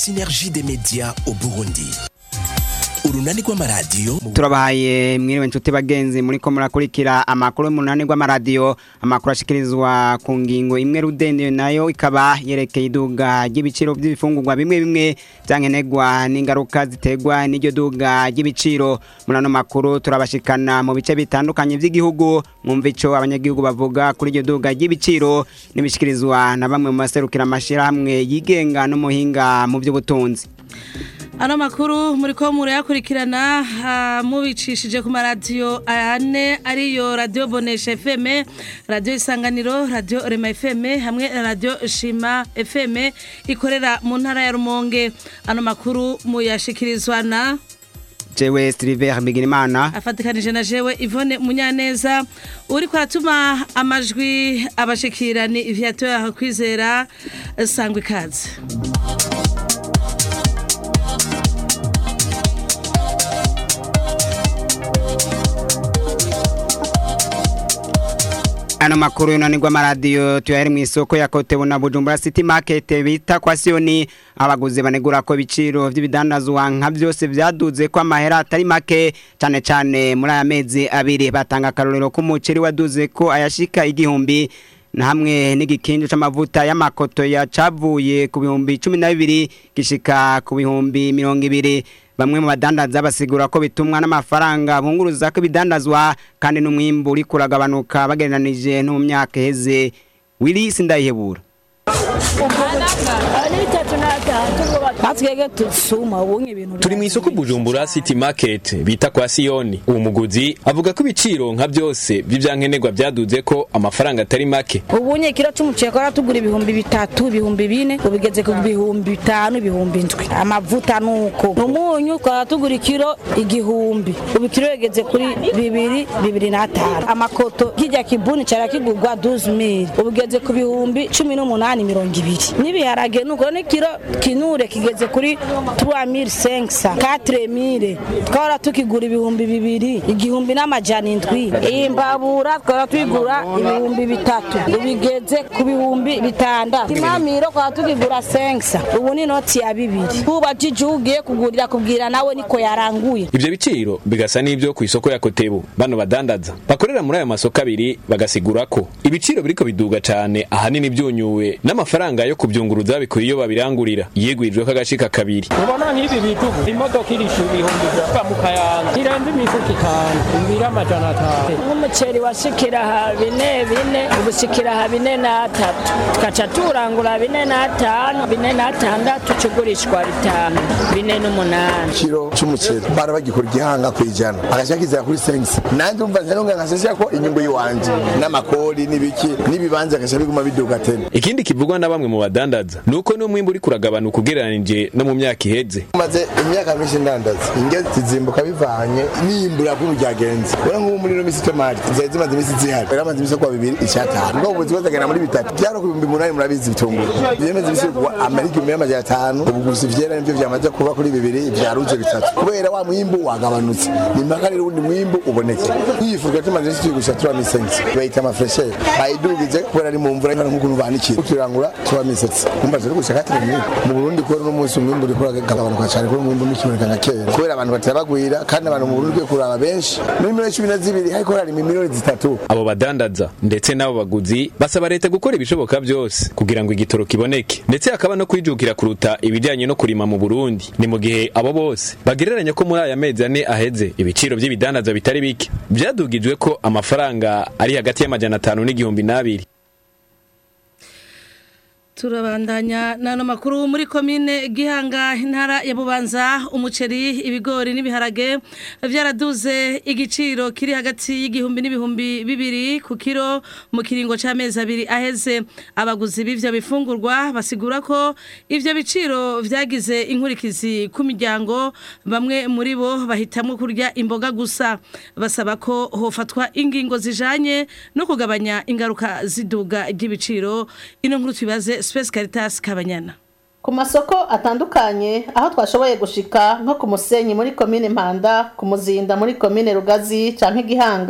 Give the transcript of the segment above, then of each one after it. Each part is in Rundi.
synergie des médias au Burundi urunani rw'amaradiyo turabahaye mwiriwe nshuti bagenzi muri ko murakurikira amakuru y'umunani rw'amaradiyo amakuru ashikirizwa ku ngingo imwe rudende nayo ikaba yerekeye iduga ry'ibiciro by'ibifungurwa bimwe bimwe byankenerwa n'ingaruka ziterwa n'iryo duga ry'ibiciro muri ano makuru turabashikana mu bice bitandukanye by'igihugu mwumva ico abanyagihugu bavuga kuri iryo duga ry'ibiciro n'ibishikirizwa na bamwe mu baserukira amashirahamwe yigenga n'umuhinga mu by'ubutunzi ano makuru muri ko murayakurikirana mubicishije ku maradiyo ane ariyo radiyo bonesha fm radiyo isanganiro radiyo rema fm hamwe na radiyo shima fm ikorera mu ntara ya rumonge ano makuru muyashikirizwa na jewe Silver Bigirimana afatikanije na jewe Yvonne Munyaneza uri kwaratuma amajwi abashikirani Viateur kwizera sangwe kaze Ano makuru yunanirwa amaradiyo tuyari mu isoko ya Kotebu na Bujumbura City Market bita kwa Sioni abaguzi banegura ko ibiciro by'ibidandazwa nka byose byaduze ko amahera atari make cyane cyane muri aya mezi abiri batanga akarorero k'umuceri waduze ko ayashika igihumbi na hamwe n'igikinju c'amavuta y'amakoto ya cavuye ku bihumbi 12 gishika ku bihumbi 200 bamwe mu badandaza basigura ko bitumwa n'amafaranga bunguruza ko bidandazwa kandi n'umwimbu uri kuragabanuka bagereranije no mu myaka heze Willy Sindayihebura turi mu isoko bujumbura city market bita kwa siyoni uwo muguzi avuga ko ibiciro nka byose by'ibyankenerwa byaduze ko amafaranga atari make ubunye kiro c'umuceri kwa tugura ibihumbi bitatu ibihumbi bine ubigeze ku bihumbi bitanu ibihumbi ndwi amavuta nuko umunyu kwa tugura ikiro igihumbi ubu kiro yegeze kuri bibiri bibiri n'atanu amakoto kijya kibuni cara kigurwa 12000 ubigeze ku bihumbi cumi n'umunani mirongo ibiri n'ibiharage nuko n'ikiro kinure kigeze kuri 3500 4000 twara tukigura ibihumbi bibiri igihumbi n'amajana indwi imbabura twara twigura ibihumbi bitatu ubigeze ku bihumbi bitandatu imamiro twara tukigura 500 ubu ni noti ya bibiri ubajije ugiye kugurira kubwira nawe niko yaranguye ivyo biciro bigasa n'ivyo ku isoko ya Kotebu bano badandaza bakorera muri aya masoko abiri bagasigura ko ibiciro biriko biduga cane ahanini byunyuwe n'amafaranga yo kubyunguruza bikuye iyo babirangurira yegwijwe kagashika kabiri ubona nk'ibi bitugu imodoka irisha ibihumbi birava mu kayanza irenze imifuka itanu imbiri amajana atanu nk'umuceri washikira ha bine bine ubushikira ha bine n'atatu tukaca turangura bine n'atanu bine n'atandatu cugurishwa bitanu bine n'umunani kiro c'umuceri bara bagikora igihanga kwijana agashaka kizera kuri sengisi nanje umva ntaronga nkasesya ko inyungu yiwanje n'amakori n'ibiki n'ibibanza gasha biguma biduga tena ikindi kivugwa na bamwe mu badandaza nuko n'umwimbu uri kuragabanuka ugereranije no mu myaka iheze maze imyaka myinshi ndandaza inge zizimbuka bivanye n'iyimbura kuri ryagenze ura nk'ubu muri ino misi tomati zari zimaze imisi zihari yari amaze imisi kwa bibiri icyatanu ubwo ubuzi bwazagana muri bitatu byaro ku bihumbi umunani murabizi ibitunguru byemeze imisi kuwa amerika ibihumbi y'amajana atanu ubu gusa ivyera nivyo vyamaze kuba kuri bibiri vyaruze bitatu kubera wa mwimbu wagabanutse ni mpaka rero uwundi mwimbu uboneke nk'iyifurwa tumaze imisi tuyigusha tuba misensi bayita amafreshere bayidugize kubera ari mu mvura nkana nk'ukuntu banikira turangura tuba misetse kumva turi gushaka turi mu Burundi kubera uno munsi umwimbu uriko uragabanuka cyane kubera umwimbu ntikiboneka nka kera kubera abantu batabagwira kandi abantu mu Burundi ugiye kuraba benshi muri miliyoni cumi na zibiri hariko hari miliyoni zitatu abo badandaza ndetse n'abo baguzi basaba leta gukora ibishoboka byose kugira ngo igitoro kiboneke ndetse hakaba no kwijukira kuruta ibijyanye no kurima mu Burundi ni mu gihe abo bose bagereranya ko muri aya mezi ane aheze ibiciro by'ibidandaza bitari bike byadugijwe ko amafaranga ari hagati y'amajana atanu n'igihumbi n'abiri turabandanya n'ano makuru muri komine gihanga intara ya bubanza umuceri ibigori n'ibiharage byaraduze igiciro kiri hagati y'igihumbi n'ibihumbi bibiri ku kiro mu kiringo cy'amezi abiri aheze abaguzi b'ivyo bifungurwa basigura ko ivyo biciro vyagize inkurikizi ku miryango bamwe muri bo bahitamwo kurya imboga gusa basaba ko hofatwa ingingo zijanye no kugabanya ingaruka ziduga ry'ibiciro ino nkuru tubibaze Space Caritas Kabanyana ku masoko atandukanye aho twashoboye gushika nko ku musenyi muri komine mpanda ku muzinda muri komine rugazi canke gihanga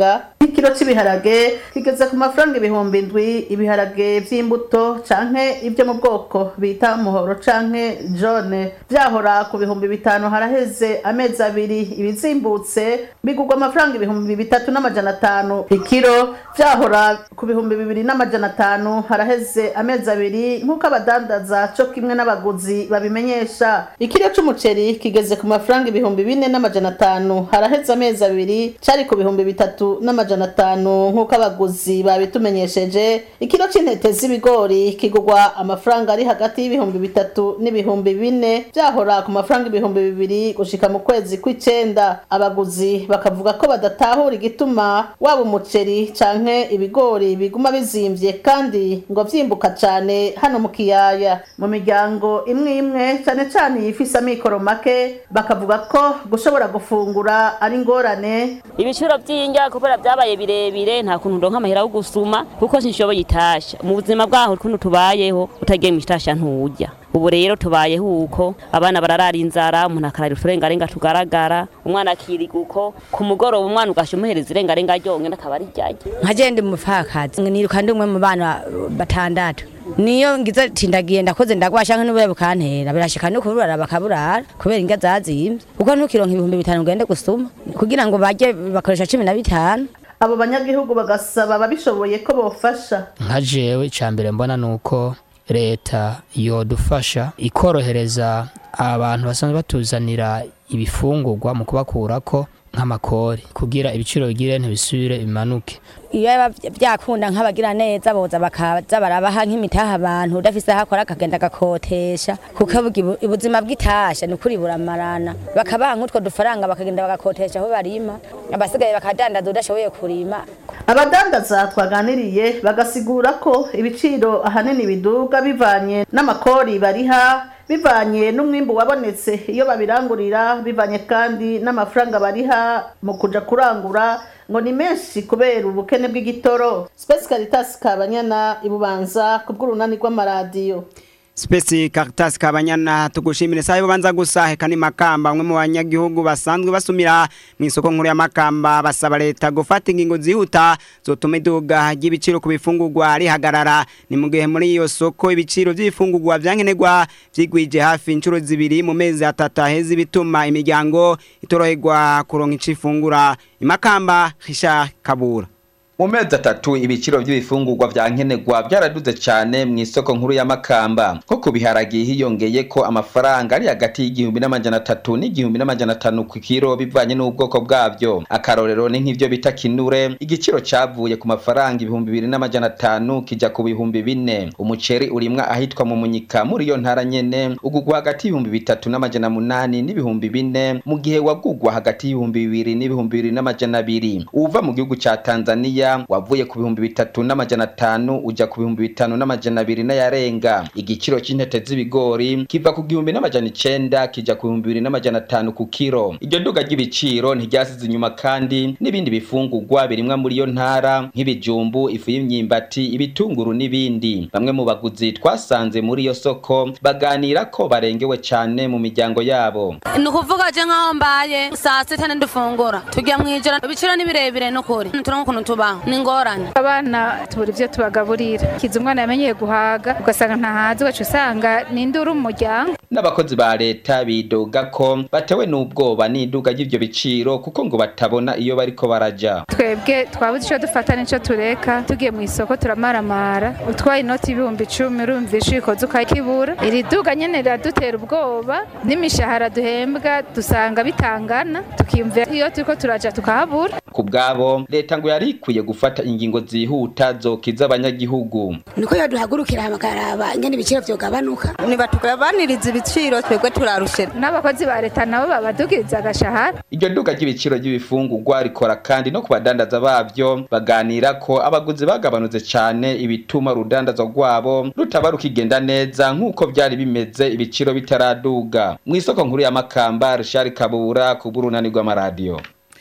nk'ikiro cy'ibiharage kigeze ku mafaranga ibihumbi indwi ibiharage by'imbuto canke ibyo mu bwoko bita umuhoro canke jone byahora ku bihumbi bitanu haraheze amezi abiri ibizimbutse bigurwa amafaranga ibihumbi bitatu n'amajana atanu ikiro byahora ku bihumbi bibiri n'amajana atanu haraheze amezi abiri nk'uko abadandaza co kimwe n'abaguzi babimenyesha ikiro c'umuceri kigeze ku mafaranga ibihumbi bine n'amajana atanu haraheze amezi abiri cari ku bihumbi bitatu n'amajana atanu nk'uko abaguzi babitumenyesheje ikiro c'intete z'ibigori kigurwa amafaranga ari hagati y'ibihumbi bitatu n'ibihumbi bine byahora ku mafaranga ibihumbi bibiri gushika mu kwezi kw'icenda abaguzi bakavuga ko badatahura igituma waba umuceri canke ibigori biguma bizimvye kandi ngo vyimbuka cane hano mu kiyaya mu miryango imwe imwe cane cane yifise amikoro make bakavuga ko gushobora gufungura ari ingorane ibiciro by'indya kubera byabaye birebire nta kuntu ndonka amahera yo gusuma kuko sinshoboye itasha mu buzima bwaho ukuntu tubayeho utagiye mu itasha ntujya ubu rero tubayeho uko abana bararara inzara umuntu akarara uturengarenga tugaragara umwana akiriga uko ku mugoroba umwana ugasha umuhereza irengarenga ryonyine akaba ari ryajye nkagenda umupfakazi niruka ndi umwe mu bana batandatu niyo ngize ati ndagiye ndakoze ndagwasha nk'ubuye bukantera birashika no kuburara bakaburara kubera inga zazimvye kuko ntukironka ibihumbi bitanu ugende gusuma kugira ngo barye bakoresha cumi na bitanu abo banyagihugu bagasaba ababishoboye ko bofasha nka jewe icya mbere mbona ni uko leta yodufasha ikorohereza abantu basanzwe batuzanira ibifungurwa mu kubakurako nk'amakori kugira ibiciro bigire ntibisubire bimanuke iyo biba byakunda nk'abagira neza boza bakaza barabaha nk'imitaha abantu udafise aho akora akagenda agakotesha kuko bugi- ubuzima bw'itasha ni ukuri buramarana bakabaha nk'utwo dufaranga bakagenda bagakotesha aho barima abasigaye bakadandaza udashoboye kurima abadandaza twaganiriye bagasigura ko ibiciro ahanini biduga bivanye n'amakori bariha bivanye n'umwimbu wabonetse iyo babirangurira bivanye kandi n'amafaranga bariha mu kuja kurangura ngo ni menshi kubera ubukene bw'igitoro Space Caritas Kabanyana ibubanza ku bw'urunani rw'amaradiyo Spesi Caritas Kabanyana tugushimire sayo banza gusa heka ni makamba umwe mu banyagihugu basanzwe basumira mu isoko nkuru ya makamba basaba leta gufata ingingo zihuta zotuma iduga ry'ibiciro ku bifungurwa rihagarara ni mu gihe muri iyo soko ibiciro by'ibifungurwa byankenerwa vyigwije hafi inshuro zibiri mu mezi atatu aheze bituma imiryango itoroherwa kuronka icifungura imakamba Richard Kabura mu mezi atatu ibiciro by'ibifungurwa vya nkenerwa byaraduze cyane mu isoko nkuru ya makamba nko ku biharagi hiyongeye ko amafaranga ari hagati y'igihumbi n'amajana atatu n'igihumbi n'amajana atanu ku kiro bivanye n'ubwoko bwabyo akarorero ni nk'ivyo bita kinure igiciro cavuye ku mafaranga ibihumbi bibiri n'amajana atanu kija ku bihumbi bine umuceri urimwa ahitwa mu munyika muri iyo ntara nyene ugugwa hagati y'ibihumbi bitatu n'amajana munani n'ibihumbi bine mu gihe wagugwa hagati y'ibihumbi bibiri n'ibihumbi bibiri n'amajana abiri uva mu gihugu ca tanzania wavuye ku bihumbi bitatu n'amajana atanu uja ku bihumbi bitanu n'amajana abiri n'ayarenga igiciro c'intete z'ibigori kiva ku gihumbi n'amajana icenda kija ku bihumbi bibiri n'amajana atanu ku kiro iryo duga ry'ibiciro ntiryasize inyuma kandi n'ibindi bifungurwa birimwa muri iyo ntara nk'ibijumbu ifu y'imyimbati ibitunguru n'ibindi bamwe mu baguzi twasanze muri iyo soko baganira ko barengewe cane mu miryango yabo ni ukuvuga je nk'aho mbaye saa sita ndifungura tujya mu ijoro ibiciro ni birebire n'ukuri turonka ukuntu tubaho ni ingorane abana tubura ibyo tubagaburira kiza umwana yamenyeye guhaga ugasanga ntahazi ugaca usanga ni induru mu muryango n'abakozi ba leta bidoga ko batewe n'ubwoba n'iduga ry'ivyo biciro kuko ngo batabona iyo bariko baraja twebwe twabuze icyo dufata n'icyo tureka tugiye mu isoko turamaramara utwaye inoti y'ibihumbi icumi urumva ishikoze ukakibura iri duga nyene riradutera ubwoba n'imishahara duhembwa dusanga bitangana tukiyumvira iyo turiko turaja tukahabura ku bwabo leta ngo yari ikwiye gufata ingingo zihuta zokiza abanyagihugu niko yo duhagurukira bakaraba ingene ibiciro vyogabanuka nibatugabaniriza ibiciro twebwe turarushe n'abakozi ba leta nabo babadugiriza agashahara iryo duga ry'ibiciro ry'ibifungurwa rikora kandi no ku badandaza babyo baganira ko abaguzi bagabanutse cane ibituma urudandazwa rwabo rutaba rukigenda neza nk'uko vyari bimeze ibiciro bitaraduga mu isoko nkuru ya makamba rishari kabura ku bw'urunani rw'amaradiyo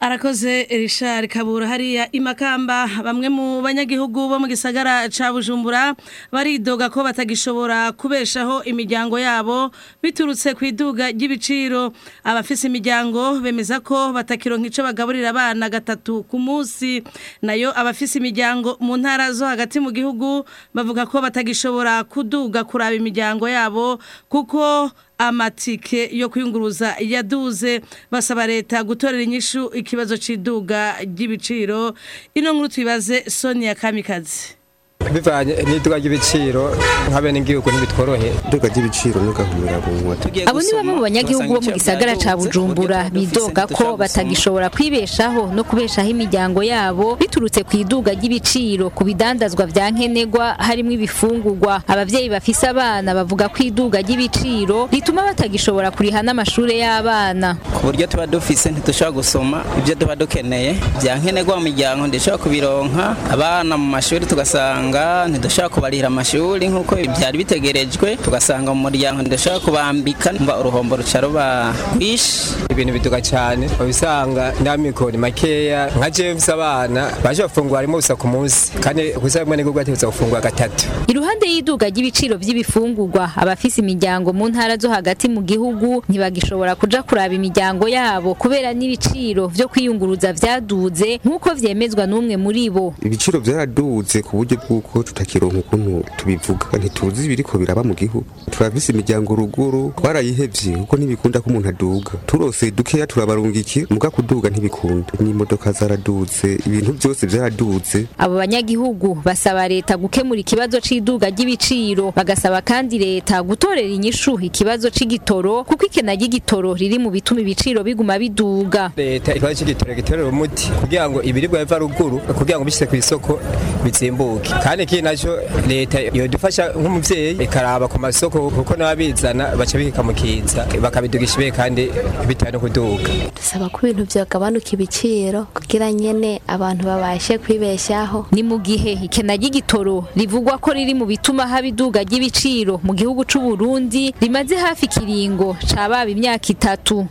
arakoze Richard Kabura hariya imakamba bamwe mu banyagihugu bo mu gisagara ca Bujumbura baridoga ko batagishobora kubeshaho imiryango yabo biturutse ku iduga ry'ibiciro abafise imiryango bemeza ko batakironka ico bagaburira abana gatatu ku munsi nayo abafise imiryango mu ntara zo hagati mu gihugu bavuga ko batagishobora kuduga kuraba imiryango yabo kuko amatike yo kwiyunguruza yaduze basaba leta gutorera inyishu ikibazo cy'iduga ry'ibiciro ino nkuru tuyibaze Sonia Kamikazi bivanye n'iduka ry'ibiciro nk'abene igihugu ntibitworohe iduka ry'ibiciro n'ugahumira bunwa abo ni bamwe mu banyagihugu bo mu gisagara ca bujumbura bidoga ko batagishobora kwibeshaho no kubeshaho imiryango yabo biturutse ku iduga ry'ibiciro ku bidandazwa vya nkenerwa harimwo ibifungurwa abavyeyi bafise abana bavuga ko iduga ry'ibiciro rituma batagishobora kuriha n'amashure y'abana ku buryo tuba dufise ntidushobora gusoma ibyo tuba dukeneye vya nkenerwa mu miryango ndishobora kubironka abana mu mashuri tugasanga ntidushobora kubarira amashuri nk'uko byari bitegerejwe tugasanga mu muryango ntidushobora kubambika mba uruhombo ruca ruba rwinshi ibintu biduga cyane babisanga n'amikoni makeya nka jewe mfise abana baje bafungura rimwe gusa ku munsi kandi gusa rimwe n'igihugu ategetse gufungura gatatu iruhande y'iduga ry'ibiciro vy'ibifungurwa abafise imiryango mu ntara zo hagati mu gihugu ntibagishobora kuja kuraba imiryango yabo kubera n'ibiciro vyo kwiyunguruza vyaduze nk'uko vyemezwa n'umwe muri bo ibiciro byaraduze ku buryo bw'uko tutakironka ukuntu tubivuga ntituzi ibiriko biraba mu gihugu turafise imiryango ruguru twarayihevye kuko ntibikunda ko umuntu aduga turose dukeya turabarungiki muga kuduga ntibikunda n'imodoka zaraduze ibintu byose byaraduze abo banyagihugu basaba leta gukemura ikibazo c'iduga ry'ibiciro bagasaba kandi leta gutorera inyishu ikibazo c'igitoro kuko ikena ry'igitoro riri mu bituma ibiciro biguma biduga leta ikibazo c'igitoro gitorera umuti kugira ngo ibiribwa biva ruguru kugira ngo bishyize ku isoko bizimbuke kandi ikindi nacyo leta yodufasha nk'umuvyeyi ikaraba ku masoko kuko n'ababizana baca bihika mu kiza bakabidugisha ibe kandi bitewe no kuduga dusaba ko ibintu byagabanuka ibiciro kugira nyene abantu babashe kwibeshaho ni mu gihe ikena ry'igitoro rivugwa ko riri mu bituma haba iduga ry'ibiciro mu gihugu c'u Burundi rimaze hafi kiringo cababa imyaka itatu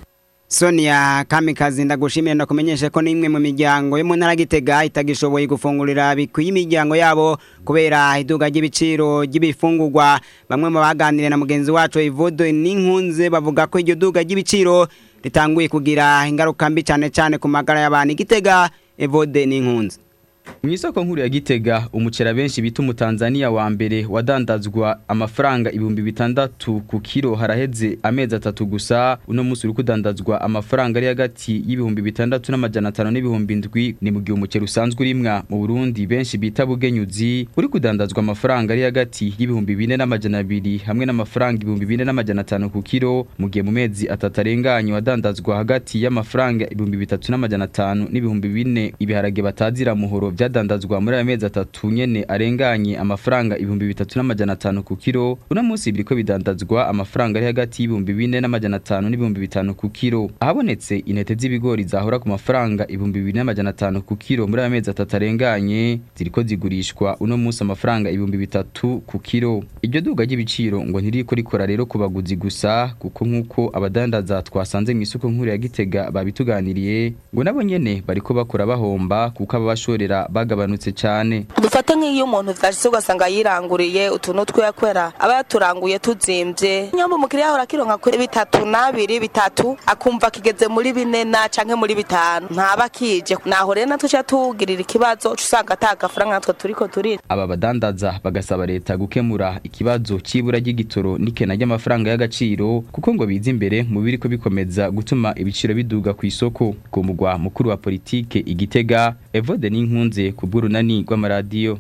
Sonia Kamikazi ndagushimiye ndakumenyeshe ko nimwe mu miryango yo mu ntara Gitega itagishoboye gufungurira bikwiye imiryango yabo kubera iduga ry'ibiciro ry'ibifungurwa bamwe mu baganiriye na mugenzi wacu Ivodo n'inkunze bavuga ko iryo duga ry'ibiciro ritanguye kugira ingaruka mbi cyane cyane ku magara y'abantu Gitega Evode n'inkunze Mwisoko nkuru ya Gitega umucera benshi bita umutanzania wa mbere wadandazwa amafaranga ibihumbi bitandatu ku kilo haraheze amezi atatu gusa uno musi uri kudandazwa amafaranga ari hagati y'ibihumbi bitandatu n'amajana atanu n'ibihumbi ndwi ni mu gihe umucera usanzwe urimwa mu Burundi benshi bita bugenyuzi uri kudandazwa amafaranga ari hagati y'ibihumbi bine n'amajana abiri hamwe n'amafaranga ibihumbi bine n'amajana atanu ku kilo mu gihe mu mezi atatu arenganye wadandazwa hagati y'amafaranga ibihumbi bitatu n'amajana atanu n'ibihumbi bine ibiharage batazira muhoro byadandazwa muri aya mezi atatu nyene arenganye amafaranga ibihumbi bitatu n'amajana atanu ku kilo uno munsi biriko bidandazwa amafaranga ari hagati y'ibihumbi bine n'amajana atanu n'ibihumbi bitanu ku kilo ahabonetse intete z'ibigori zahora ku mafaranga ibihumbi bibiri n'amajana atanu ku kilo muri aya mezi atatu arenganye ziriko zigurishwa uno munsi amafaranga ibihumbi bitatu ku kilo iryo duga ry'ibiciro ngo ntiriko rikora rero ku baguzi gusa kuko nk'uko abadandaza twasanze mu isoko nkuru ya Gitega babituganiriye ngo nabo nyene bariko bakora bahomba kuko ababashorera bagabanutse cyane dufate nk'iyo umuntu vyashitse ugasanga yiranguriye utuntu twiwe kwera aba yaturanguye tuzimbye nyamba umukiriya ahora akironka kuri bitatu n'abiri bitatu akumva kigeze muri bine na canke muri bitanu ntaba kije naho rero natwe ca tugirira ikibazo uca usanga ata gafaranga natwe turiko turira aba badandaza bagasaba leta gukemura ikibazo c'ibura ry'igitoro n'ikena ry'amafaranga y'agaciro kuko ngo biza imbere mu biriko bikomeza gutuma ibiciro biduga ku isoko ku mugwa mukuru wa politike igitega Evode n'inkunze ku bw'urunani rw'amaradiyo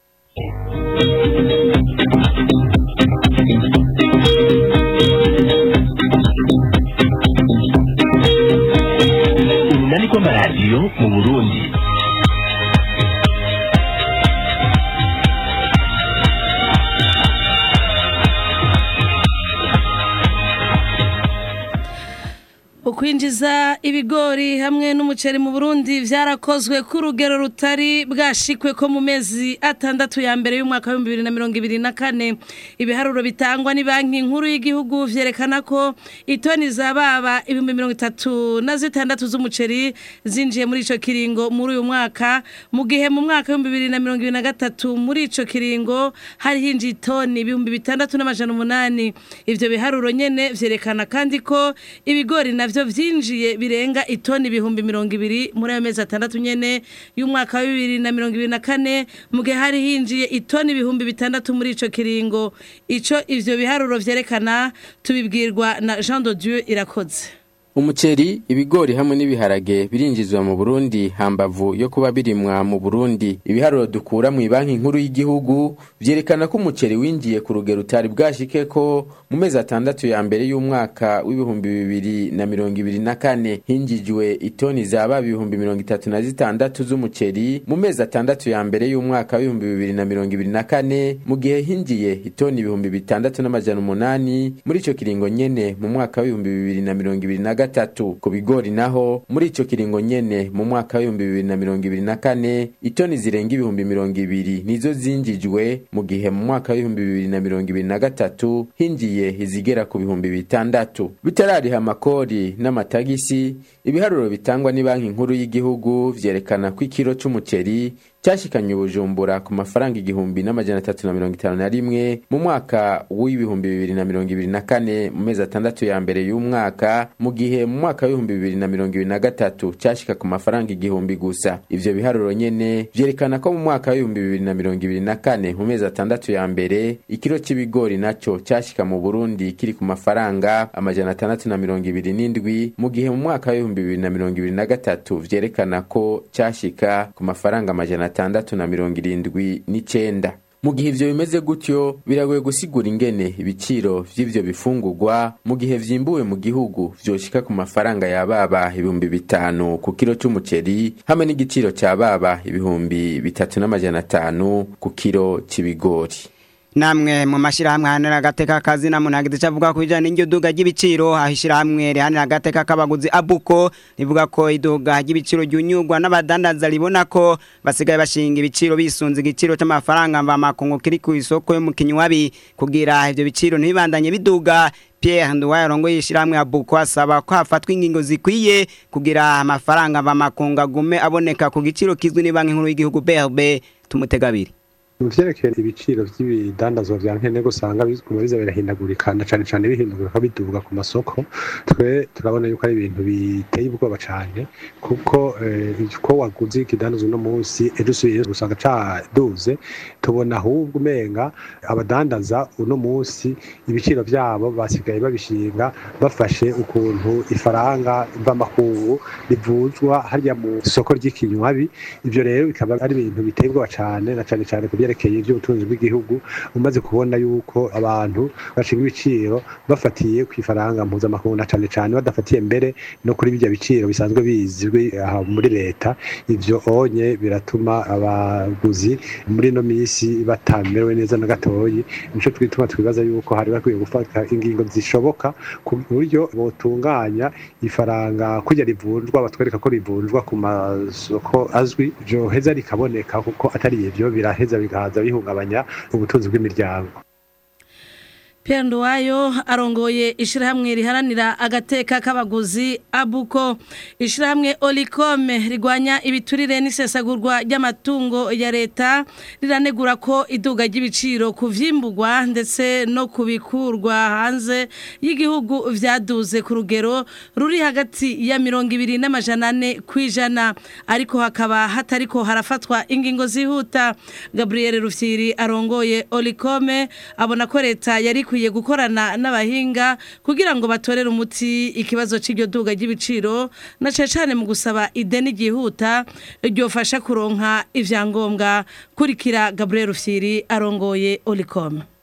urunani rw'amaradiyo mu burundi ukwinjiza ibigori hamwe n'umuceri mu Burundi vyarakozwe ku rugero rutari bwashikwe ko mu mezi atandatu ya mbere y'umwaka wa 2024 ibiharuro bitangwa ni banki nkuru y'igihugu vyerekana ko itoni za baba ibihumbi mirongo itatu na zitandatu z'umuceri zinjiye muri ico kiringo muri uyu mwaka mu gihe mu mwaka w'ibihumbi bibiri na mirongo ibiri na gatatu muri ico kiringo hari hinjiye itoni ibihumbi bitandatu n'amajana umunani ivyo biharuro nyene vyerekana kandi ko ibigori navyo vyinjiye birenga itoni ibihumbi mirongo ibiri muri ayo mezi atandatu nyene y'umwaka wa bibiri na mirongo ibiri na kane mu gihe hari hinjiye itoni ibihumbi bitandatu muri ico kiringo ico ivyo biharuro vyerekana tubibwirwa na Jean de Dieu irakoze Umuceri, ibigori hamwe n'ibiharage birinjizwa mu Burundi hambavu yo kuba birimwa mu Burundi. Ibiharuro dukura mu banki nkuru y'igihugu vyerekana ko umuceri winjiye ku rugero utari bwashike ko mu mezi atandatu ya mbere y'umwaka w'ibihumbi bibiri na mirongo ibiri na kane hinjijwe itoni zaba ibihumbi mirongo itatu na zitandatu z'umuceri mu mezi atandatu ya mbere y'umwaka w'ibihumbi bibiri na mirongo ibiri na kane mu gihe hinjiye itoni ibihumbi bitandatu n'amajana umunani muri ico kiringo nyene mu mwaka w'ibihumbi bibiri na mirongo ibiri na gatatu ku bigori naho muri ico kiringo nyene mu mwaka w'ibihumbi bibiri na mirongo ibiri na kane itoni zirenga ibihumbi mirongo ibiri nizo zinjijwe mu gihe mu mwaka w'ibihumbi bibiri na mirongo ibiri na gatatu hinjiye izigera ku bihumbi bitandatu bitarariha amakori n'amatagisi ibiharuro bitangwa ni banki nkuru y'igihugu vyerekana ko ikiro c'umuceri cyashikanye ubujumbura ku mafaranga igihumbi n'amajana atatu na mirongo itanu na rimwe mu mwaka w'ibihumbi bibiri na mirongo ibiri na kane mu mezi atandatu ya mbere y'umwaka mu gihe mu mwaka w'ibihumbi bibiri na mirongo ibiri na gatatu cyashika ku mafaranga igihumbi gusa ivyo biharuro nyene vyerekana ko mu mwaka w'ibihumbi bibiri na mirongo ibiri na kane mu mezi atandatu ya mbere ikiro c'ibigori naco cyashika mu burundi kiri ku mafaranga amajana atandatu na mirongo ibiri n'indwi mu gihe mu mwaka w'ibihumbi bibiri na mirongo ibiri na gatatu vyerekana ko cyashika ku mafaranga amajana atandatu na mirongo irindwi n'icenda mu gihe ivyo bimeze gutyo biragoye gusigura ingene ibiciro vy'ivyo bifungurwa mu gihe vyimbuwe mu gihugu vyoshika ku mafaranga ya baba ibihumbi bitanu ku kiro c'umuceri hamwe n'igiciro ca baba ibihumbi bitatu n'amajana atanu ku kiro c'ibigori namwe mu mashirahamwe ahanira agateka kazi na munagize cavuga ku bijanye n'iryo duga ry'ibiciro aho ishirahamwe rihanira agateka k'abaguzi abuko rivuga ko iduga ry'ibiciro ryunyurwa n'abadandaza ribona ko basigaye bashinga ibiciro bisunze igiciro c'amafaranga mvamakungu kiri ku isoko yo mu kinywabi kugira ivyo biciro ntibibandanye biduga Pierre Nduwaye arongoye ishirahamwe abuko asaba ko hafatwa ingingo zikwiye kugira amafaranga mvamakungu agume aboneka ku giciro kizwi ni banki nkuru y'igihugu BRB tumutegabiri mu vyerekeye ibiciro vy'ibidandazwa vya nkenerwa usanga biguma biza birahindagurika na cane cane bihindagurika biduga ku masoko twe turabona yuko ari ibintu biteye ubwoba cane kuko ko waguze ikidandazwa uno munsi ejo usubiye usanga caduze tubona ahubwo umenga abadandaza uno munsi ibiciro vyabo basigaye babishinga bafashe ukuntu ifaranga mvamakungu rivuzwa harya mu soko ry'ikinywabi ivyo rero bikaba ari ibintu biteye ubwoba cane na cane cane ku vyerekeye ivy'ubutunzi bw'igihugu umaze kubona yuko abantu bashinga ibiciro bafatiye ku ifaranga mpuzamakungu na cane cane badafatiye mbere no kuri bijya biciro bisanzwe bizwi aha muri leta ivyo onye biratuma abaguzi muri no misi batamerewe neza na gatoyi nico twituma twibaza yuko hari bakwiye gufata ingingo zishoboka ku buryo botunganya ifaranga kujya rivunjwa batwereka ko rivunjwa ku masoko azwi ryoheza rikaboneka kuko atari ivyo biraheza bigahaza bihungabanya ubutunzi bw'imiryango Pierre Nduwayo arongoye ishirahamwe riharanira agateka k'abaguzi abuko ishirahamwe Olicome rigwanya ibiturire n'isesagurwa ry'amatungo ya leta riranegura ko iduga ry'ibiciro kuvyimbugwa ndetse no kubikurwa hanze y'igihugu vyaduze ku rugero ruri hagati ya mirongo ibiri n'amajana ane kwijana ariko hakaba hatariko harafatwa ingingo zihuta Gabriel Rufyiri arongoye Olicome abona ko leta yari ikwiye gukorana n'abahinga kugira ngo batorere umuti ikibazo cy'iryo duga ry'ibiciro na cyane cyane mu gusaba ideni ryihuta ryofasha kuronka ivyangombwa kurikira Gabriel Rufyiri arongoye Olicom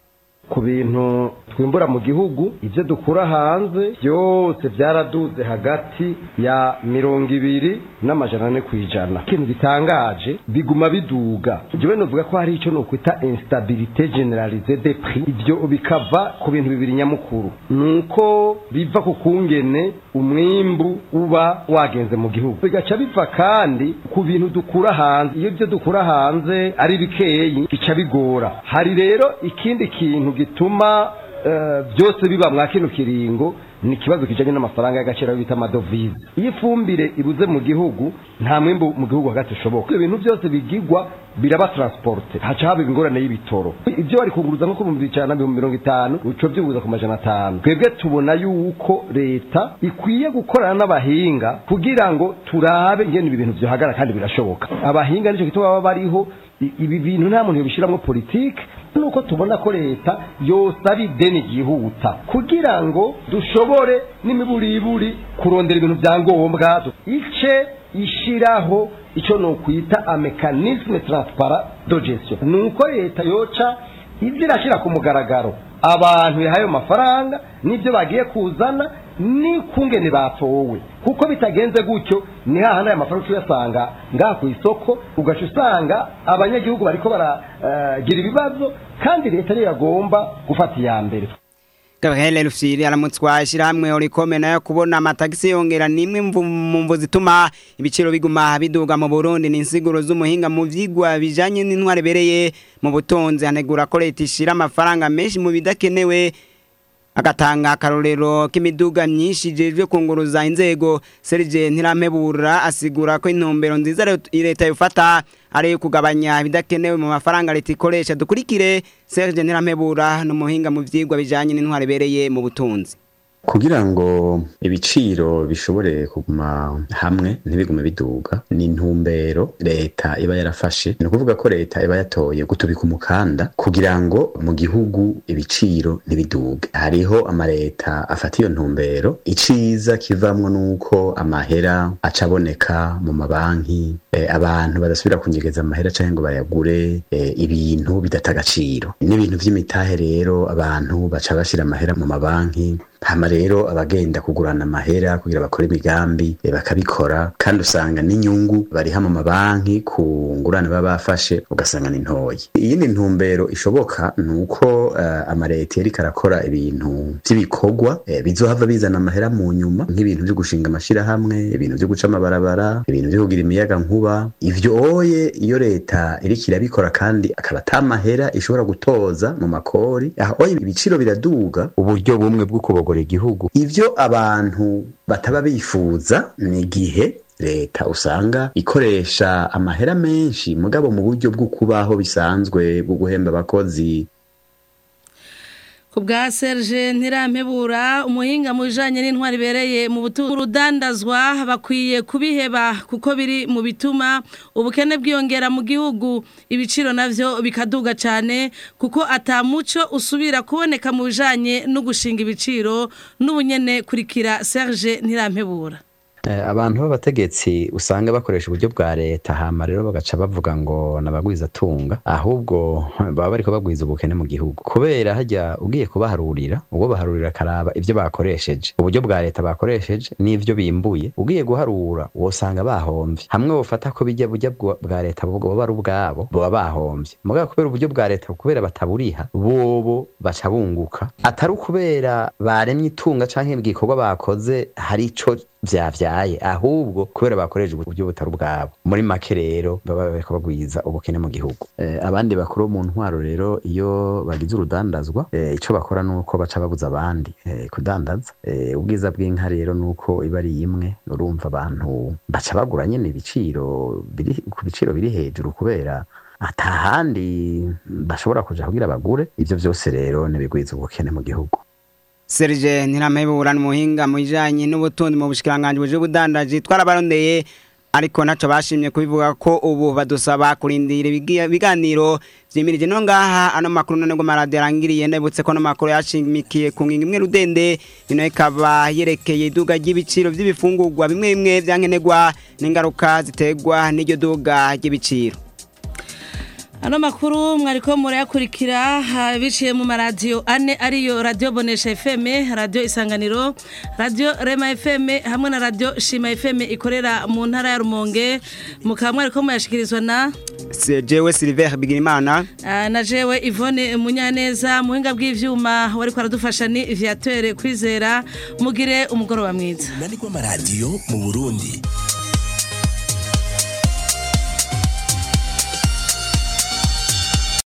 ku bintu twimbura mu gihugu ibyo dukura hanze byose byaraduze hagati ya mirongo ibiri n'amajana ane ku ijana ikintu gitangaje biguma biduga njyewe novuga ko hari icyo nokwita instabilité generalize de prix ibyo bikava ku bintu bibiri nyamukuru ni uko biva ku kungene umwimbu uba wagenze mu gihugu bigaca biva kandi ku bintu dukura hanze iyo ibyo dukura hanze ari bikeyi bica bigora hari rero ikindi kintu gituma eh, byose biba mwa kino kiringo ni ikibazo kijanye n'amafaranga y'agaciro bita amadovize iyo ifumbire ibuze mu gihugu nta mwimbu mu gihugu hagati ushoboka ibyo bintu byose bigigwa biraba transporte haca haba ingorane y'ibitoro ibyo bari kunguruza nko ku bihumbi ijana na mirongo itanu uco byubuza ku majana atanu twebwe tubona yuko leta ikwiye gukorana n'abahinga kugira ngo turabe ingene ibi bintu vyohagara kandi birashoboka abahinga nico gituma baba bariho I- ibi bintu nta muntu yobishiramwo politike nuko tubona ko leta yosaba ideni ryihuta kugira ngo dushobore n'imiburiburi kurondera ibintu bya ngombwa ice ishiraho icyo nokwita amekanisme transparent de gestion nuko leta yoca ibyo irashyira ku mugaragaro abantu yahaye amafaranga n'ibyo bagiye kuzana n'ikungene batowe kuko bitagenze gutyo ni hahandi aya mafaranga uyasanga ngaha ku isoko ugaca usanga abanyagihugu bariko baragira ibibazo kandi leta niyo yagomba gufata iya mbere Gabriel Rufyiri aramutswa ishyirahamwe Orikome nayo kubona amatagisi yongera nimwe mvu- mu mvu zituma ibiciro biguma biduga mu Burundi ni insiguro z'umuhinga mu vyigwa bijanye n'intware bereye mu butonzi anegura ko leta ishira amafaranga menshi mu bidakenewe agatanga akarorero k'imiduga myinshi ijejwe kunguruza inzego Serge Ntirampebura asigura ko intumbero nziza leta- leta yofata ari iyo kugabanya ibidakenewe mu mafaranga leta ikoresha dukurikire Serge Ntirampebura n'umuhinga mu vyigwa bijanye n'intware bereye mu butunzi kugira ngo ibiciro bishobore kuguma hamwe ntibigume biduga ni intumbero leta iba yarafashe ni ukuvuga ko leta iba yatoye gutubika umukanda kugira ngo mu gihugu ibiciro ntibiduge hariho amaleta afata iyo ntumbero iciza kivamwo nuko amahera aca aboneka mu mabanki eh, abantu badasubira kunyegeza amahera canke ngo bayagure eh, ibintu bidata agaciro n'ibintu vy'imitahe rero abantu baca bashira amahera mu mabanki hama rero abagenda kugurana amahera kugira bakore imigambi eh, bakabikora kandi usanga n'inyungu bariha mu mabanki ku ngurane baba bafashe ugasanga ni ntoyi iyindi ntumbero ishoboka ni uko uh, amaleta yariko arakora ibintu vy'ibikorwa eh, bizohava bizana amahera mu nyuma nk'ibintu vyo gushinga amashirahamwe ibintu vyo guca amabarabara ibintu vyo kugira imiyaga nkuba ivyo oye iyo leta iriko irabikora kandi akaba ata mahera ishobora gutoza mu makori aho oye ibiciro biraduga uburyo bumwe bwo kubogora igihugu ivyo abantu bataba bifuza ni igihe leta usanga ikoresha amahera menshi mugabo mu buryo bwo kubaho bisanzwe bwo guhemba abakozi ku bwa Serge Ntirampebura umuhinga mu bijanye n'intwari bereye mu butunzi urudandazwa bakwiye kubiheba kuko biri mu bituma ubukene bwiyongera mu gihugu ibiciro navyo bikaduga cyane kuko atamuco usubira kuboneka mu bijanye no gushinga ibiciro n'ubunyene kurikira Serge Ntirampebura Eh, abantu b'abategetsi usanga bakoresha uburyo bwa leta hama rero bagaca bavuga ngo nabagwiza tunga ahubwo baba bariko bagwiza ubukene mu gihugu kubera hajya ugiye kubaharurira ubwo baharurira akaraba ivyo bakoresheje uburyo bwa leta bakoresheje n'ivyo bimbuye ugiye guharura wosanga bahomvye hamwe wofata ko bijya burya bwa bwa leta bwo baba ari ubwabo baba bahomvye mugabo kubera uburyo bwa leta kubera bataburiha bobo baca bunguka atari ukubera baremye itunga canke igikorwa bakoze hari ico vyavyaye ahubwo kubera bakoresha uburyo butari ubwabo muri make rero baba bariko bagwiza ubukene mu gihugu eh, abandi bakuru bo mu ntwaro rero iyo bagize urudandazwa eh, ico bakora nuko baca babuza abandi eh, kudandaza eh, ubwiza bw'inka rero nuko iba ari imwe urumva abantu baca bagura nyene ibiciro biri ku biciro biri hejuru kubera atahandi bashobora kuja kugira bagure ivyo vyose rero nibigwiza ubukene mu gihugu Serge Ntirampebura n'umuhinga mu bijanye n'ubutunzi mu bushikiranganje buje budandaji twarabarondeye ariko naco bashimye kubivuga ko ubu badusaba kurindira ibigi- ibiganiro vyimirije no ngaha ano makuru none ngo maradi yarangiriye ndabutse ko no makuru yashimikiye ku ngingo imwe rudende ino ikaba yerekeye iduga ry'ibiciro vy'ibifungurwa bimwe bimwe vyankenerwa n'ingaruka ziterwa n'iryo duga ry'ibiciro ano makuru mwariko murayakurikira ah, biciye mu maradiyo ane ariyo radiyo bonesha fm radiyo isanganiro radiyo rema fm hamwe na radiyo shima fm ikorera mu ntara ya rumonge mukaba mwariko muyashikirizwa na jewe Silver Bigirimana ah, na jewe Yvonne Munyaneza muhinga bw'ivyuma wariko aradufasha ni Viateur kwizera mugire umugoroba mwiza Nani kwa maradiyo mu Burundi